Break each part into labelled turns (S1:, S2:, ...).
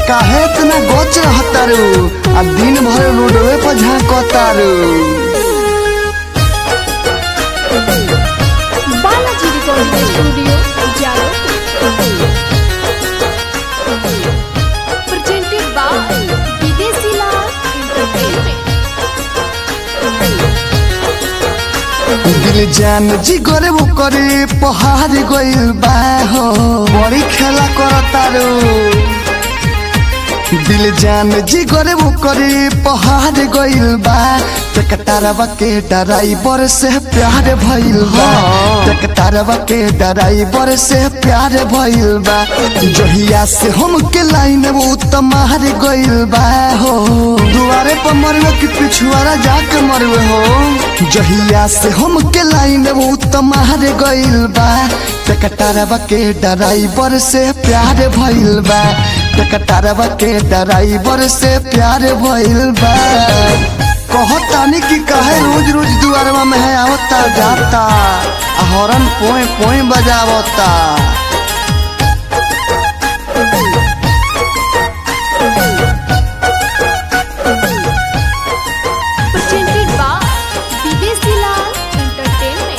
S1: काहे इतना गोच रहतारू आ दिन भर रोडवे पर झांकतारू
S2: Balaji recording studio Jalo presented by विदेशी लाल entertainment
S1: दिल जान जी करे वो करे पहाड़ गइल बा हो बड़ी खेला करतारू दिल जान जी करे वो करे पहाड़ गइल बा टकटारवा के डराइवर से प्यार भइल बा टकटारवा के डराइवर से प्यार भइल बा जहिया से हम के लाइन वो तमार गइल बा हो दुआरे पर मरवे कि पिछुआरा जाके मरवे हो जहिया से हम के लाइन वो तमार गइल बा टकटारवा के डराइवर से प्यार भइल बा टकटारवा के डराइवर से प्यार भइल बा कहतानी कि कहे रोज रोज दुआरवा में है आवता जाता आ हॉर्न पोए पोए बजावता
S2: presented by विदेशी लाल entertainment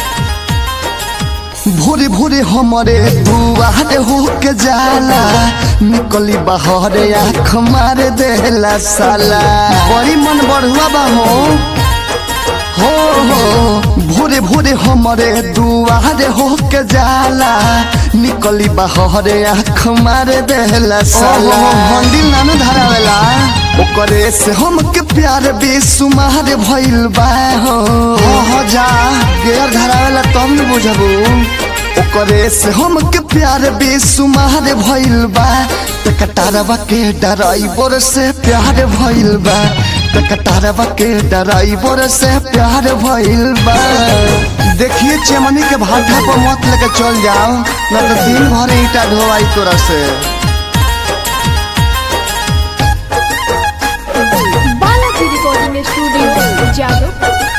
S1: भोरे भोरे हमारे दुआर हो के जाला निकली बाहर आँख मार देला साला बड़ी मन बढ़ुआ बा हो हो हो भोरे भोरे हमारे दुआर हो के जाला निकली बाहर आँख मार देला साला मंदिर नानू धरावेला ओकरे से हमके प्यार बेसुमार भइल बा हो हो हो जा गेर धरावेला तब न बुझबू ओकरे से हमके प्यार बेसुमार भइल बा टकटारवा के डराइवर से प्यार भइल बा टकटारवा के डराइवर से प्यार भइल बा देखिए चमनी के भाटा पर मत लेके चल जाओ न तो दिन भर ईटा ढोवाई तोरा से
S2: Balaji recording studio Jalo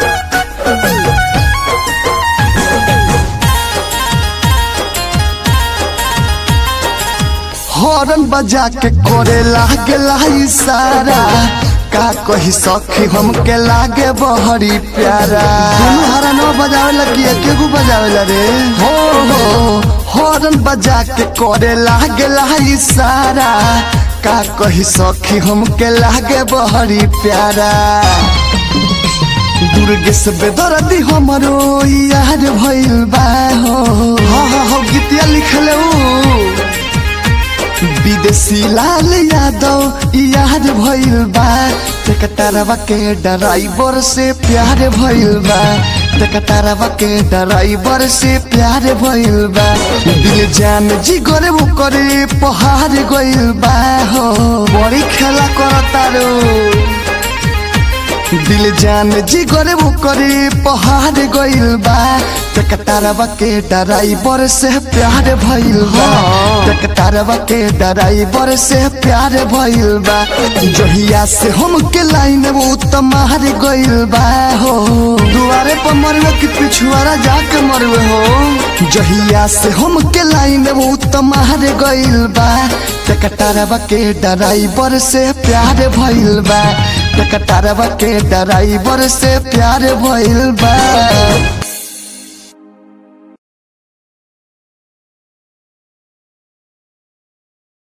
S1: horn बजा के करे लागेला इशारा का कही सखी हमके लागे बहरी प्यारा दोनों हरा न बजावेला कि एके गो बजावेला रे हो हो हॉर्न बजा के करे लागेला इशारा का कही सखी हमके लागे बहरी प्यारा दुर्गे से बेदर्दी हमरो यार भइल बा हो हो हो हो गीतिया लिखले ऊ विदेशी लाल यादव याद भइल बा टकटारवा के डराइवर से प्यार भइल बा टकटारवा के डराइवर से प्यार भइल बा दिल जान जी करे वो करे पहाड़ गइल बा हो बड़ी खेला करतारो दिल जान जी करे वो करे पहाड़ गइल बा टकटारवा के डराइवर से प्यार भइल बा टकटारवा के डराइवर से प्यार भइल बा जहिया से हम के लाइन वो तमार गइल बा हो दुआरे पर मरवे कि पिछुआरा जाके मरवे हो जहिया से हम के लाइन वो तमार गइल बा टकटारवा के डराइवर से प्यार भइल बा टकटारवा के डराइवर से प्यार भइल बा